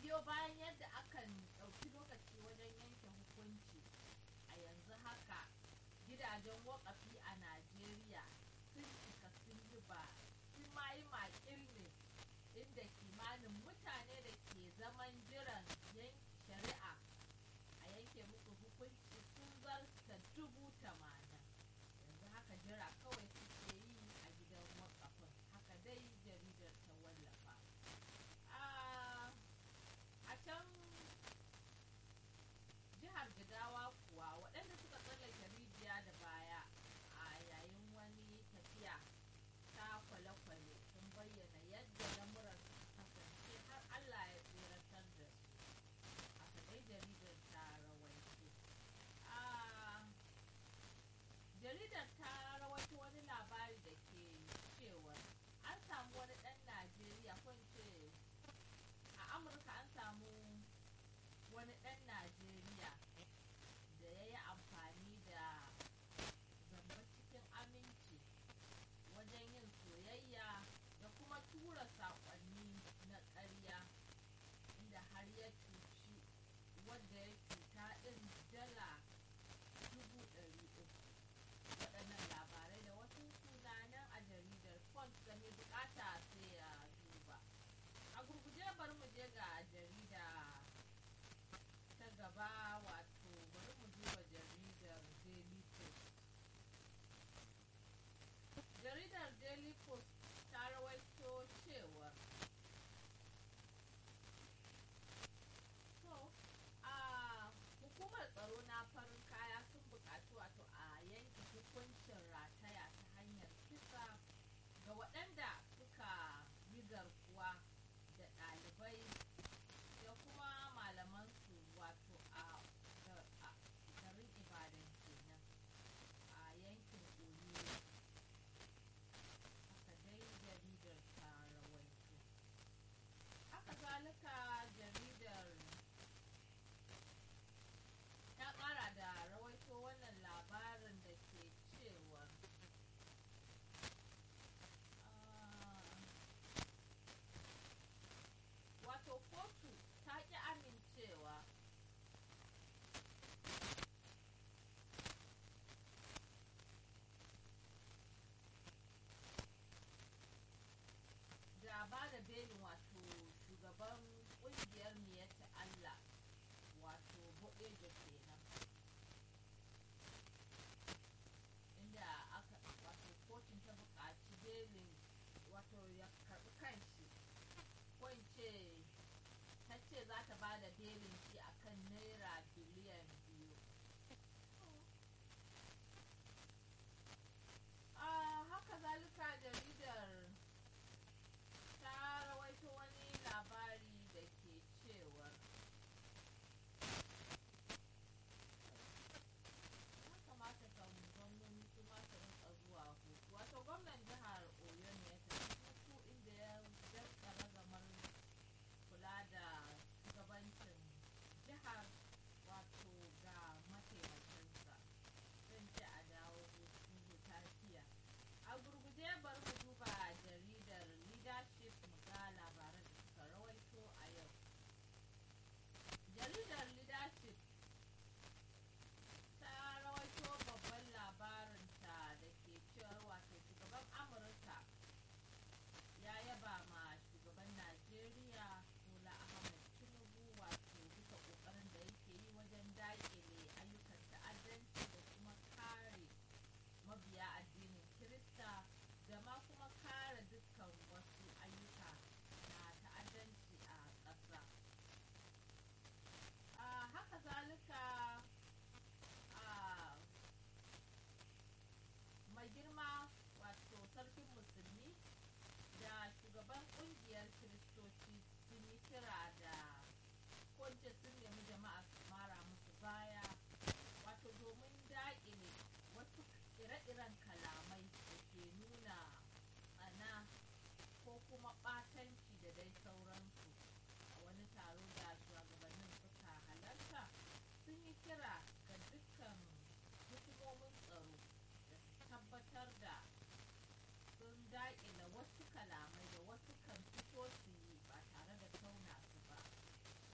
biyo bayan yadda akan ɗauki lokaci wajen yanke hukunci a yanzu haka gidajen wakafi a najeriya sun cika sun yi ba sun ma yi makil ne inda kimanin mutane da ke zaman jiran shari'a a yanke musu hukunci sun zarta dubu tamanin yanzu haka jira kawai suke yi a gidan wakafin haka dai jaridar ta wallafa a can jihar jigawa kuwa waɗanda suka tsallake rijiya da baya a yayin wani tafiya ta kwale-kwale sun bayyana yadda lamuran kasance har allah ya tseratar da su haka dai jaridar ta rawaito jaridar ta rawaito wani labari da ke cewa an samu wani ɗan najeriya ko ce a amurka an samu wani ɗan najeriya da ya yi amfani da zamba cikin aminci wajen yin soyayya da kuma tura saƙonni na ƙarya inda har ya cuci wadda ya cuta ɗin dala dubu ɗari uku waɗannan labarai da wasu sunanan a jaridar font da mai bukata sai ya duba a gurguje bari mu je ga jarida ta gaba wato bari mu duba jaridar daily post jaridar daily post ta rawaito cewar so a hukumar tsaro na farin kaya sun buƙaci wato a yanke hukuncin rataya ta hanyar kisa ga waɗanda suka yi garkuwa da ɗalibai da kuma malamansu wato a garin ibadan kenan a yankin oyo haka dai jaridar ta rawaito haka zalika jaridar ta ƙara da rawaito wannan labarin da ke cewa wato kotu ta ƙi amincewa da ba da belin wato shugaban ƙungiyar miyatta Allah wato buɗe kenan inda aka wato kotun ta buƙaci belin wato ya karɓi kanshi ko in ce ta ce za ta ba da belin shi akan naira biliyan biyu haka zalika jaridar ta rawaito wani labari da ke cewar ya kamata kan gwamnoni su ma su rinka zuwa hutu wato gwamnan jihar oyo ne ya tafi hutu inda ya zarta ragamar kula da shugabancin jihar wato ga mataimakinsa zan ce a dawo hutu lafiya a gurguje bar mu duba jaridar leadership mu ga labaran da suka rawaito a yau jaridar leadership ta rawaito babban labarinta da ke cewar wato shugaban amurka ya yaba ma shugaban najeriya bola ahmed tinubu wato bisa kokarin da yake yi wajen dakile ayyukan ta'addanci da kuma kare mabiya addinin kirista da ma kuma kare dukkan wasu ayyuka na ta'addanci a ƙasa haka zalika mai girma wato sarkin musulmi da shugaban kungiyar kiristoci sun yi kira da kwanci sun nemi jama'a su mara musu baya wato domin daƙile wasu ire-iren kalamai da ke nuna tsana ko kuma ɓatanci da dai sauransu a wani taro da shugabannin suka halarta sun yi kira ga dukkan hukumomin tsaro da su tabbatar da sun daƙile wasu kalamai da wasu kan fito su yi ba tare da tauna su ba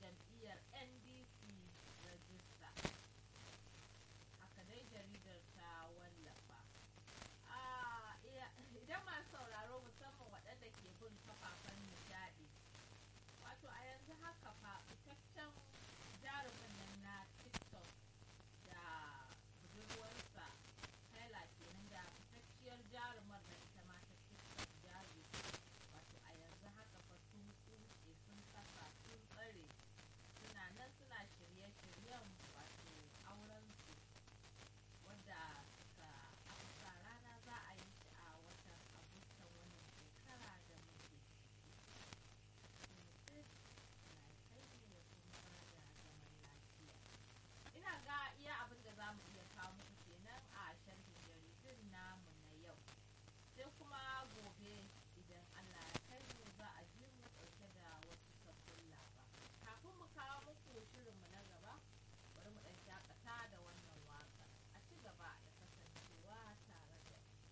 jam'iyyar ndc rajista haka dai jaridar ta wallafa Ah, iya- idan masu sauraro musamman waɗanda ke bin kafafen nishaɗi wato a yanzu haka